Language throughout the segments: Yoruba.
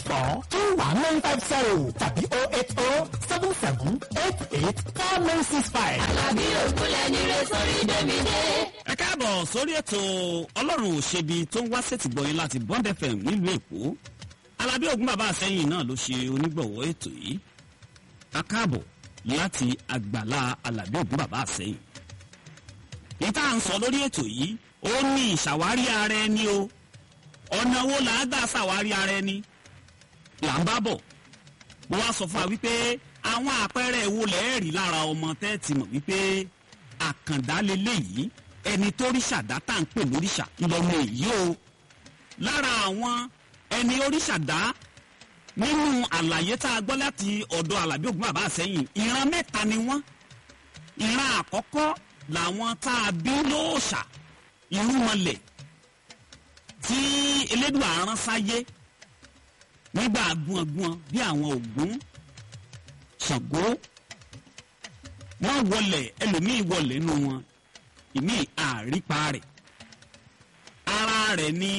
four two one nine five zero tàbí oh eight oh seven seven eight eight four nine six five. Àlàbí ògúnlẹ̀ ní rẹ sórí Dèmídé. ẹ káàbọ̀ sórí ètò ọlọ́run òṣèbí tó ń wá sẹ́tìgbọ̀yìn láti bond fm nílùú èkó alábí ògún bàbá àsẹ́yìn náà ló ṣe onígbọ̀wọ́ ètò yìí a káàbọ̀ láti àgbàlá alábí ògún bàbá àsẹ́yìn ní tá à ń sọ lórí ètò yìí ó ní ìṣàwárí ara ẹni o ọ̀nà wo là á gbà ṣàwárí ara ẹni là ń bá bọ̀ mo wá sọ fún wa wípé àwọn àpẹẹrẹ wo lẹ́ẹ̀rí lára ọmọ tẹ́ẹ̀tì mọ̀ wípé àkàndá leléyìí ẹni tó ríṣà dá tá à ń pè lóríṣà ńlọmọ èyí o lára àwọn ẹni oríṣà dá nínú àlàyé tá a gbọ́ láti ọ̀dọ̀ alábí ògùn bàbá àsẹ́yìn ìran mẹ́ta ni wọ́n ìran àkọ́kọ́ làwọn tá a bí lóòṣà irúnmọlẹ̀ tí elédùn àrán sáyé nígbà gbọ̀ngbọ̀n bí àwọn ògún ṣàngó wọ́n wọlé ẹlòmíì wọlé nù wọn ìmí àrípa rẹ̀ ara rẹ̀ ní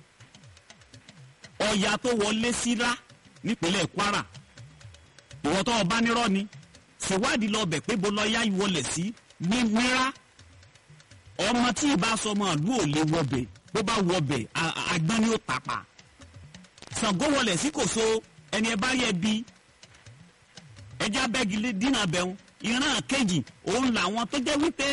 ọya tó wọlé síra nípínlẹ̀ kwara ìwọ tó ọba nírọ́ ni ṣèwádìí lọ bẹ̀ pé bó lọ yá ìwọlé sí ní mìíràn ọmọ tí ì bá sọmọ ìlú ò lè wọbẹ̀ bó bá wọbẹ̀ àgbọn ni ó tàpá Ṣàngó wọlé sí kòso ẹni ẹ bá yẹ bí ẹjẹ abẹ́gi dínà bẹ̀rù ìran kejì òun làwọn tó jẹ́ wípé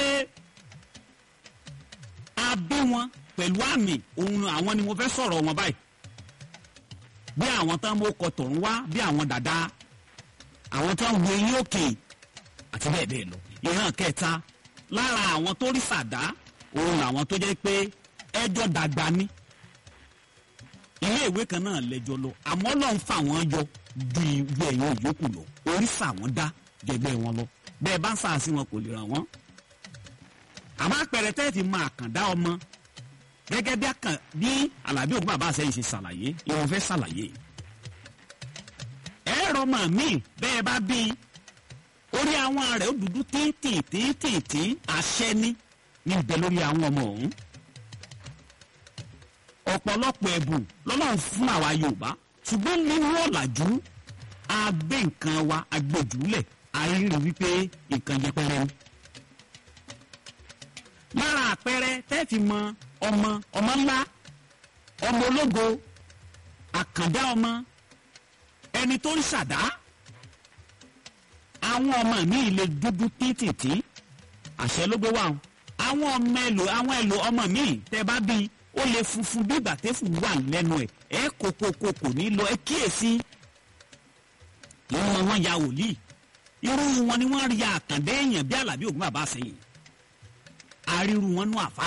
a bí wọn pẹ̀lú àmì òun àwọn ni mo fẹ́ sọ̀rọ̀ wọn báyìí bí àwọn tán mo kọ tọ̀run wá bí àwọn dàda àwọn tán wo eyín òkè àti bẹ́ẹ̀ bẹ́ẹ̀ lọ ìran kẹta lára àwọn tó rí sàdá òun làwọn tó jẹ́ pé ẹjọ́ dàgbà ni ilé ìwé kan náà lẹ́jọ́ lọ àmọ́ lọ́n fà wọ́n yọ ju ìwé ẹ̀yìn òyòkù lọ oríṣà wọn dá jẹgbẹ́ wọn lọ bẹ́ẹ̀ bá ń sàásì wọn kò lè ràn wọ́n. àmọ́ àpẹẹrẹ tẹ́ẹ̀tì máa kàn dá ọmọ gẹ́gẹ́ bí àkàn bí alábí òkú bàbá àṣẹyìn ṣe ṣàlàyé ìwọ̀n fẹ́ ṣàlàyé. ẹ̀rọ mọ̀ mí bẹ́ẹ̀ bá bí orí àwọn rẹ̀ ó dúdú tíntìntìntìntì àṣẹ ní níbẹ̀ lórí àwọn ọmọ ọ̀hún ọ̀pọ̀lọpọ̀ ẹ̀bùn lọ́lọ́run fún àwa yorùbá ṣùgbọ́n nínú ọ̀làjú a gbé nǹkan wa a gbé jùlẹ̀ a rí rí wípé nǹkan yẹpẹrẹ ni. lára àpẹẹrẹ tẹ́ẹ̀fì mọ ọmọ ọmọ ńlá ọmọ ológo àkàndá ọmọ ẹni tó ń ṣàdá àwọn ọmọ mi lè dúdú títìtì àṣẹ ló gbé wá o àwọn ọmọ ẹlò àwọn ẹlò ọmọ mi tẹ bá bíi ó lè funfun bí ìgbà tẹ́fù wà lẹ́nu ẹ̀ ẹ́ kókókó kò ní lọ ẹ kíyèsí. ìwọ̀n wọn ya wòlíì irú wọn ni wọ́n rí àkàndé èèyàn bí alábí ògùn bàbá sẹ́yìn àríru wọn nú àfà.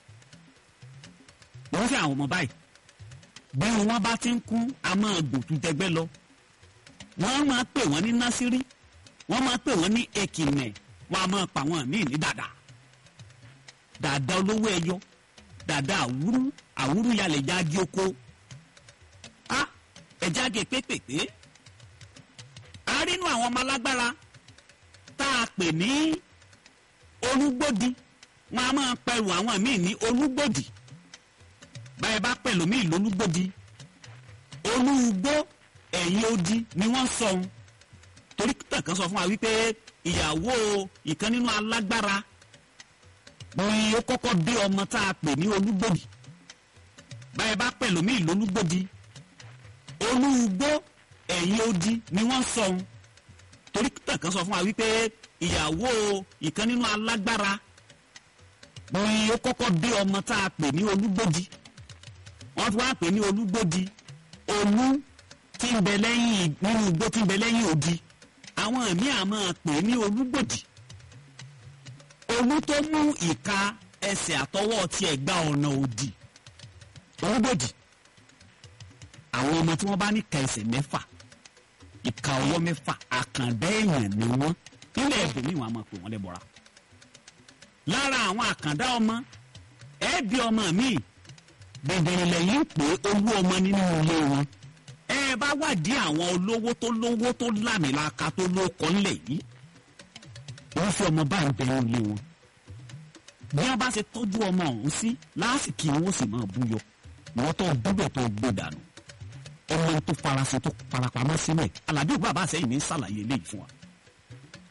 wọ́n fi àwọn ọmọ báyìí bí wọn bá ti ń kún a máa gòtú tẹgbẹ́ lọ. wọ́n máa pè wọ́n ní násírí wọ́n máa pè wọ́n ní èkìnẹ̀ wọ́n á máa pa wọ́n ní ní dàdà dàdà olówó ẹyọ dàda àwúrú àwúrú yalẹ̀ jáde oko a ẹja gé pépèpé a rínú àwọn ọmọ alágbára tá a pè ní olúgbòdì wọn a máa pẹ̀lú àwọn míì ní olúgbòdì báyìí bá pẹ̀lú míì lólúgbòdì olúgbó ẹ̀yìn odi ni wọ́n sọ ohun torí tẹ̀kan sọ fún wa wípé ìyàwó ìkan nínú alágbára ni ó kọ́kọ́ dé ọmọ tá a pè ní olúgbòdì báyìí bá pẹ̀lú mí lólúgbòdì olúgbó ẹ̀yìn odi ni wọ́n sọ ohun torí tẹ̀kan sọ fún wa wípé ìyàwó ìkan nínú alágbára ni ó kọ́kọ́ dé ọmọ tá a pè ní olúgbòdì wọ́n fi wá pè ní olúgbòdì olú tí ń bẹ lẹ́yìn nínú igbó tí ń bẹ lẹ́yìn odi àwọn míì á máa pè ní olúgbòdì olú tó mú ìka ẹsẹ̀ àtọwọ́ tiẹ̀ gba ọ̀nà òdì olúgbòdì àwọn ọmọ tí wọ́n bá ní ka ẹsẹ̀ mẹ́fà ìka ọwọ́ mẹ́fà àkàndá èèyàn ni wọ́n nílẹ̀ ẹ̀bùnmí wọn a máa pè wọ́n lẹ́bọ̀ra lára àwọn àkàndá ọmọ ẹ̀ẹ́bí ọmọ mi bẹ̀bẹ̀rẹ̀ lẹ́yìn pé owó ọmọ nínú ilé wọn ẹ bá wádìí àwọn olówó tó lówó tó lámìlaka tó lóko ńlẹ̀ yìí wọ́n fi ọmọ bá ń bẹ ilé wọn bí wọ́n bá ṣe tọ́jú ọmọ ọ̀hún sí lásìkò wọn sì máa búyọ wọ́n tó dúbẹ̀ tó gbé dànù ọmọ tó farasin tó farapamọ́ sínú ẹ̀ aládé òkú bàbá àsẹ́yìn ní sàlàyé eléyìí fún wa.